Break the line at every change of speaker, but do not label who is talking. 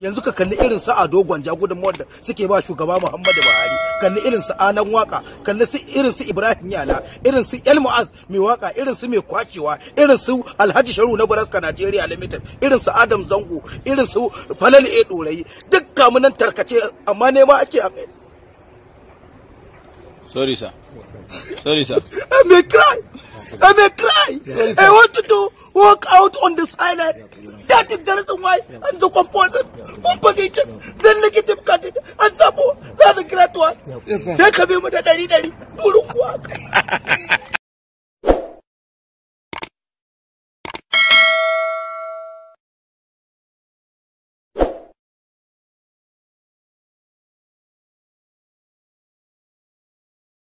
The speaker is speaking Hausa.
yanzu ka kalli irin su Ado Gwanja gudunmawar da suke ba shugaba Muhammadu Buhari kalli irin su Alan Waka kalli su irin su Ibrahim Yala irin su El Mu'az mai waka irin su mai kwacewa irin su Alhaji Sharu na Guraska Nigeria Limited irin su Adam Zango irin su Falal E Dorayi duk kamunan tarkace amma nema ake a kai
Sorry, sir. Sorry, sir.
I may cry. I may cry. I wanted to walk out on the silent. That is the reason why I'm so composed. Opposition, the negative candidate, and Sabo, that's a great one. Sai ka bi mu da dari dari, burin kuwa.